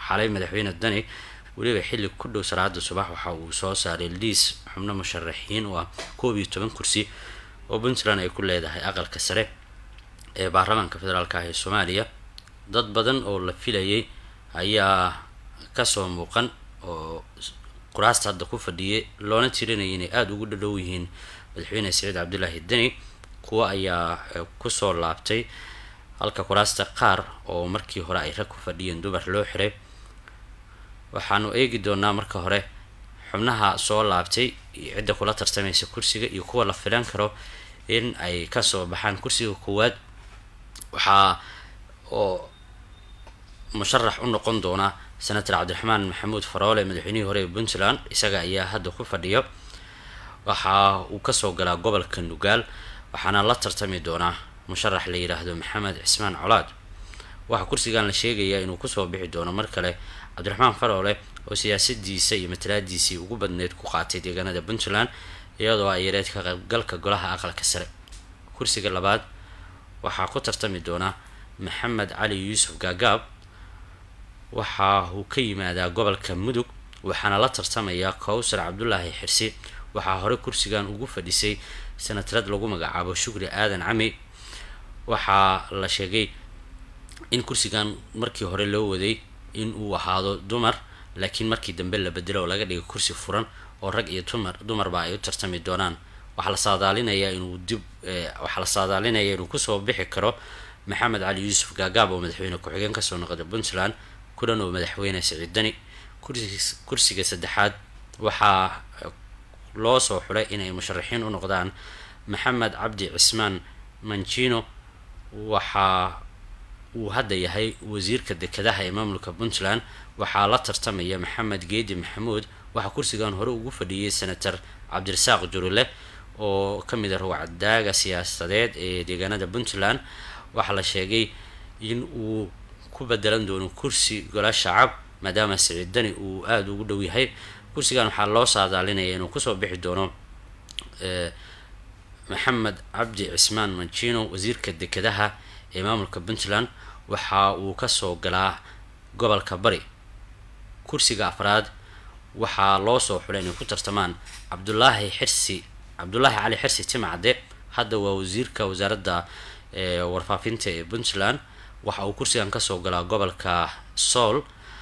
xalay madaxweyne dani weliba xilli ku dhow salaada subax waxa uu soo saaray liis xubno musharaxiin oo ah koob iyo toban kursi oo puntland ay ku leedahay aqalka sare ee baarlamaanka federaalk ah ee soomaaliya dad badan oo la filayay ayaa kasoo muuqan oo kuraasta hadda ku fadhiyay loona tirinayay inay aada ugu dhadhow yihiin madaxweyne saciid cabdulaahi deni kuwa ayaa kusoo laabtay halka kuraasta qaar oo markii hore ay rag ku fadhiyeen dumar loo xiray waxaanu eegi doonaa marka hore xubnaha soo laabtay iyo cidda kula tartamaysa kursiga iyo kuwa la filan karo in ay kasoo baxaan kursiga koowaad waxaa oo musharax u noqon doona senator cabdiraxmaan maxamuud faroole madaxweynihii hore ee puntland isaga ayaa hadda ku fadhiya waxa uu kasoo galaa gobolka nugaal waxaana la tartami doonaa musharax la yidhaahdo maxamed cismaan colaad waxaa kursigan la sheegayaa inuu kusoo bixi doono mar kale cabdiraxmaan faroole oo siyaasadiisa iyo matalaadiisii ugu badneyd ku qaatay deegaanada puntland iyadoo ay yareed ka qaybgalka golaha aqalka sare kursiga labaad waxaa ku tartami doona maxamed cali yuusuf gaagaab waxa uu ka yimaadaa gobolka mudug waxaana la tartamayaa kowsar cabdulaahi xirsi waxaa hore kursigan ugu fadhisay sanatarad lagu magacaabo shukri aadan cami waxaa la sheegay in kursigan markii hore loo waday in uu ahaado dumar laakiin markii dambe la bedelo oo laga dhigay kursi furan oo rag iyo dumar dumarba ay u tartami doonaan waxaa la saadaalinayaa inuu dib waxaa la saadaalinaya inuu kusoo bixi karo maxamed cali yuusuf gaagaab oo madaxweyne ku-xigeen kasoo noqda puntland kulan oo madaxweyne siciid dani kursiga saddexaad waxaa loo soo xulay inay musharaxiin u noqdaan maxamed cabdi cismaan manjino waxa uu hadda yahay wasiirka dekedaha ee maamulka puntland waxaa la tartamaya maxamed geedi maxamuud waxaa kursigan hore ugu fadhiyay senator cabdirasaaq jurile oo kamid a rawcadaaga siyaasadeed ee deegaanada puntland waxaa la sheegay in uu ku bedelan doono kursi gola shacab maadaama siciid dani uu aada ugu dhow yahay kursigan waxaa loo saadaalinaya inuu kusoo bixi doono maxamed cabdi cismaan manjino wasiirka dekedaha ee maamulka puntland waxa uu kasoo galaa gobolka bari kursiga afraad waxaa loo soo xulay inay ku tartamaan cabdulaahi xirsi cabdulaahi cali xirsi timcade hadda waa wasiirka wasaaradda warfaafinta ee puntland waxa uu kursigan kasoo galaa gobolka sool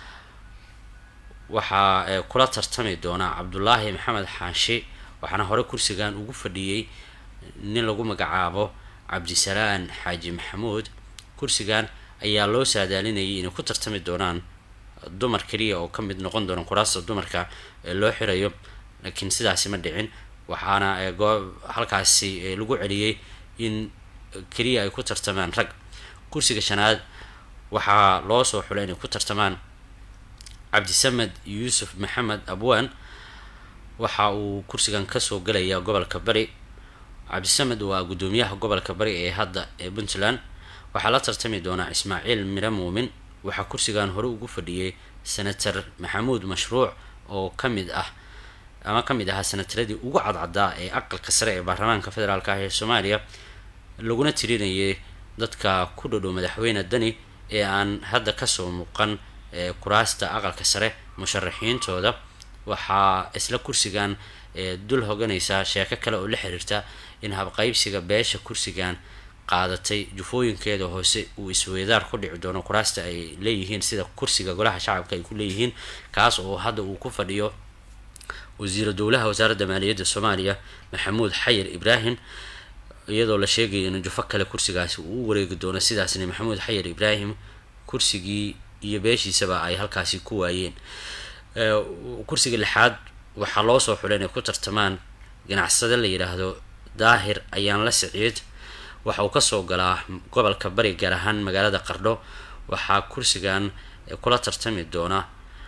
waxaa kula tartami doonaa cabdulaahi maxamed xaashi waxaana hore kursigan ugu fadhiyey nin lagu magacaabo cabdisalaan xaaji maxamuud kursigan ayaa loo saadaalinayay inay ku tartami doonaan dumar keliya oo kamid noqon doona kuraasta dumarka ee loo xirayo laakiin sidaasi ma dhicin waxaana halkaasi lagu celiyey in keliya ay ku tartamaan rag kursiga shanaad waxaa loo soo xulay inay ku tartamaan cabdisamed yuusuf maxamed abwaan waxa uu kursigan kasoo galayaa gobolka bari cabdisamed waa guddoomiyaha gobolka bari ee hadda ee puntland waxaa la tartami doonaa ismaaciil miro muumin waxaa kursigan hore ugu fadhiyay senator maxamuud mashruuc oo kamid ah ama kamid ahaa senataradii ugu cadcadaa ee aqalka sare ee baarlamaanka federaalk ah ee soomaaliya laguna tirinayay dadka ku dhodhow madaxweyne dani ee aan hadda kasoo muuqan kuraasta aqalka sare musharaxiintooda waxaa isla kursigan dul hoganaysaa sheeko kale oo la xiriirta in habqaybsiga beesha kursigan qaadatay jufooyinkeeda hoose uu isweydaar ku dhici doono kuraasta ay leeyihiin sida kursiga golaha shacabka ay ku leeyihiin kaas oo hadda uu ku fadhiyo wasiira dowlaha wasaaradda maaliyadda soomaaliya maxamuud xayir ibraahim iyadoo la sheegaya in jufo kale kursigaasi uu u wareegi doono sidaasna maxamuud xayir ibraahim kursigii iyo beeshiisaba ay halkaasi ku waayeen kursiga lixaad waxaa loo soo xulay inay ku tartamaan ganacsade la yidhaahdo daahir ayaan la siciid waxa uu kasoo galaa gobolka bari gaar ahaan magaalada qardho waxaa kursigan kula tartami doona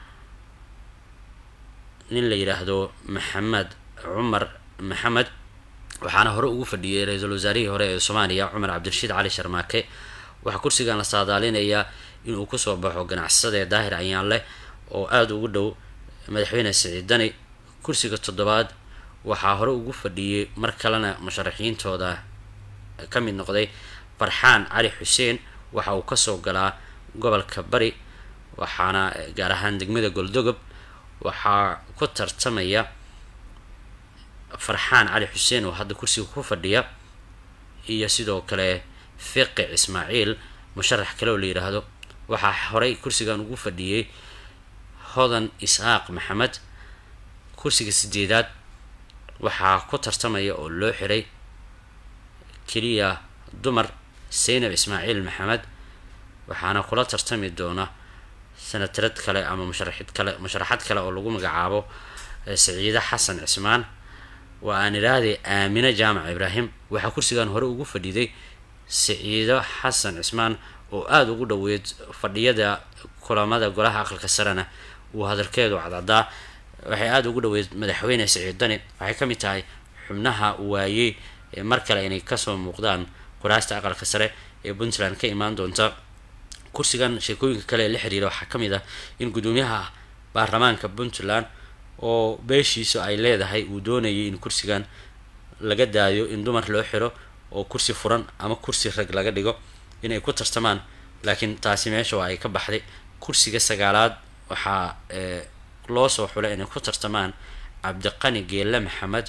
nin la yidhaahdo maxamed cumar maxamed waxaana hore ugu fadhiyay ra-iisul wasaarihii hore ee soomaaliya cumar cabdirashiid cali sharmaake waxaa kursigan la saadaalinayaa inuu kusoo baxo ganacsade daahir ayaan leh oo aada ugu dhow madaxweyne siciid dani kursiga toddobaad waxaa hore ugu fadhiyey mar kalena musharaxiintooda ka mid noqday farxaan cali xuseen waxa uu kasoo galaa gobolka bari waxaana gaar ahaan degmada goldogob waxaa ku tartamaya farxaan cali xuseen oo hadda kursiga ku fadhiya iyo sidoo kale fiqi ismaaciil musharax kale oo la yidhaahdo waxaa horey kursigan ugu fadhiyey hodan isxaaq maxamed kursiga sideedaad waxaa ku tartamaya oo loo xiray keliya dumar saynab ismaaciil maxamed waxaana kula tartami doona sanatarad kale ama musharaxid kale musharaxad kale oo lagu magacaabo saciide xasan cismaan waa aan idhaahday aamine jaamac ibraahim waxaa kursigan hore ugu fadhiday saciido xasan cismaan oo aada ugu dhoweyd fadhiyada kulamada golaha aqalka sarena uu hadalkeedu cadcadaa waxay aada ugu dhoweyd madaxweyne saciid dani waxay ka mid tahay xubnaha waayey mar kale inay kasoo muuqdaan kuraasta aqalka sare ee puntland ka imaan doonta kursigan sheekooyinka kale ee la xiriira waxaa ka mid ah in guddoomiyaha baarlamaanka puntland oo beeshiisu ay leedahay uu doonayay in kursigan laga daayo in dumar loo xiro oo kursi furan ama kursi rag laga dhigo inay ku tartamaan laakiin taasi meesha waa ay ka baxday kursiga sagaalaad waxaa loo soo xulay inay ku tartamaan cabdiqani geelle maxamed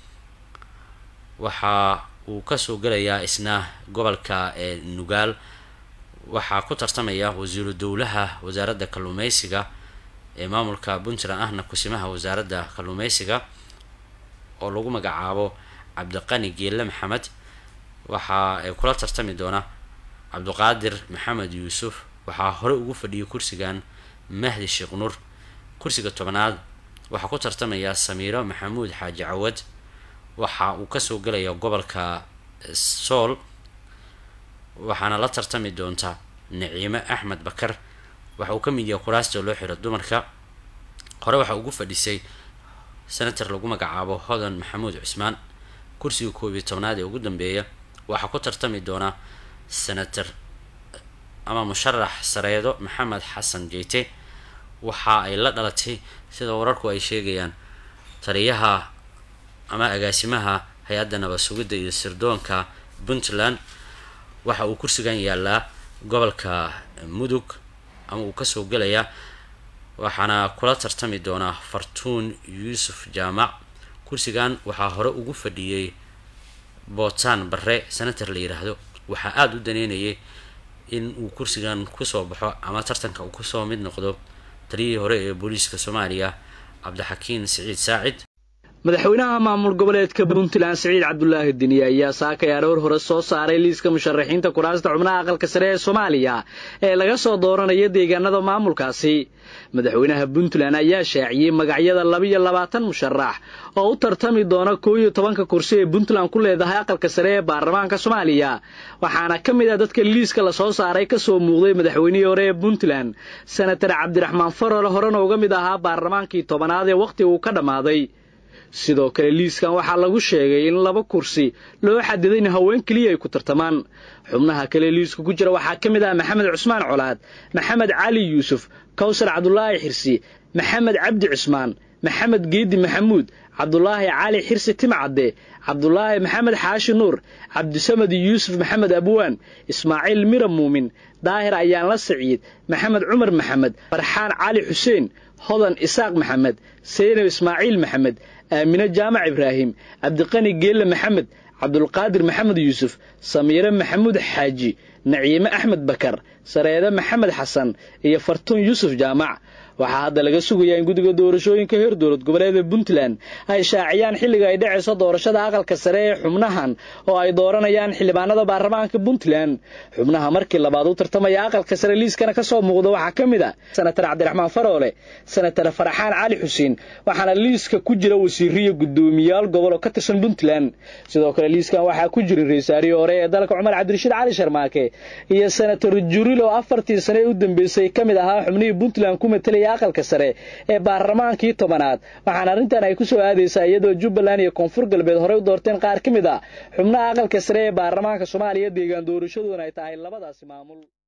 waxa uu kasoo gelayaa isna gobolka nugaal waxaa ku tartamaya wasiiru dowlaha wasaaradda kalluumeysiga ee maamulka puntland ahna kusimaha wasaaradda kalluumeysiga oo lagu magacaabo cabdiqani geelle maxamed waxaa kula tartami doona cabdiqaadir maxamed yuusuf waxaa hore ugu fadhiyay kursigan mahdi sheekh nur kursiga tobanaad waxaa ku tartamaya samiiro maxamuud xaaji cawad waxa uu kasoo gelaya gobolka sool waxaana la tartami doonta naciime axmed bakar waxa uu ka mid yahay kuraasta loo xiro dumarka hore waxaa ugu fadhisay senator lagu magacaabo hodan maxamuud cusmaan kursiga koob iyo tobnaad ee ugu dambeeya waxaa ku tartami doona senator ama musharax sareedo maxamed xasan jeyte waxa ay la dhalatay sida wararku ay sheegayaan taliyaha ama agaasimaha hay-adda nabad sugidda iyo sirdoonka puntland waxa uu kursigan yaalaa gobolka mudug ama uu kasoo gelayaa waxaana kula tartami doonaa fartuun yuusuf jaamac kursigan waxaa hore ugu fadhiyey bootaan bare senator la yiraahdo waxaa aada u daneynayay in uu kursigan kusoo baxo ama tartanka uu kusoo mid noqdo taliyihii hore ee booliiska soomaaliya cabdixakiin siciid saacid madaxweynaha maamul goboleedka puntland siciid cabdulaahi diniye ayaa saakay aroor hore soo saaray liiska musharaxiinta kuraasta xubnaha aqalka sare ee soomaaliya ee laga soo dooranayo deegaanada maamulkaasi madaxweynaha puntland ayaa shaaciyey magacyada labiyo labaatan musharax oo u tartami doona koo iyo tobanka kursi ee puntland ku leedahay aqalka sare ee baarlamaanka soomaaliya waxaana ka mid ah dadka liiska lasoo saaray kasoo muuqday madaxweynihii hore ee puntland senatar cabdiraxmaan farole horena uga mid ahaa baarlamaankii tobanaad ee wakhti uu ka dhammaaday sidoo kale liiskan waxaa lagu sheegay in laba kursi loo xadiday in haween keliya ay ku tartamaan xubnaha kale liiska ku jira waxaa ka mid ah maxamed cusmaan colaad maxamed cali yuusuf kawsar cabdulaahi xirsi maxamed cabdi cusmaan maxamed geedi maxamuud cabdulaahi cali xirsi timcadde cabdulaahi maxamed xaashi nuur cabdisamed yuusuf maxamed abwaan ismaaciil mira muumin daahir ayaanla saciid maxamed cumar maxamed farxaan cali xuseen hodan isaaq maxamed saynab ismaaciil maxamed aamine jaamac ibraahim cabdiqani geelle maxamed cabdulqaadir maxamed yuusuf samiire maxamuud xaaji naciime axmed bakar sareede maxamed xasan iyo fartuun yuusuf jaamac waxaa hadda laga sugayaa in guddiga doorashooyinka heer dowlad goboleeda puntland ay shaaciyaan xilliga ay dhacayso doorashada aqalka sare ee xubnahan oo ay dooranayaan xildhibaanada baarlamaanka puntland xubnaha markii labaad u tartamaya aqalka sare liiskana kasoo muuqda waxaa ka mid a senatar cabdiraxmaan faroole senatar faraxaan cali xuseen waxaana liiska ku jira wasiiriyo guddoomiyaal gobol oo ka tirsan puntland sidoo kale liiskan waxaa ku jira ra-iisaarihii hore ee dalka cumar cabdirashiid cali sharmaake iyo senatar juril oo afartii sane ee u dambeysay ka mid ahaa xubnihii puntland ku matelay aqalka sare ee baarlamaankii tobanaad waxaana arrintan ay ku soo aadaysaa iyadoo jubbaland iyo koonfur galbeed horey u doorteen qaar ka mid ah xubnaha aqalka sare ee baarlamaanka soomaaliya deegaan doorashadoona ay tahay labadaasi maamul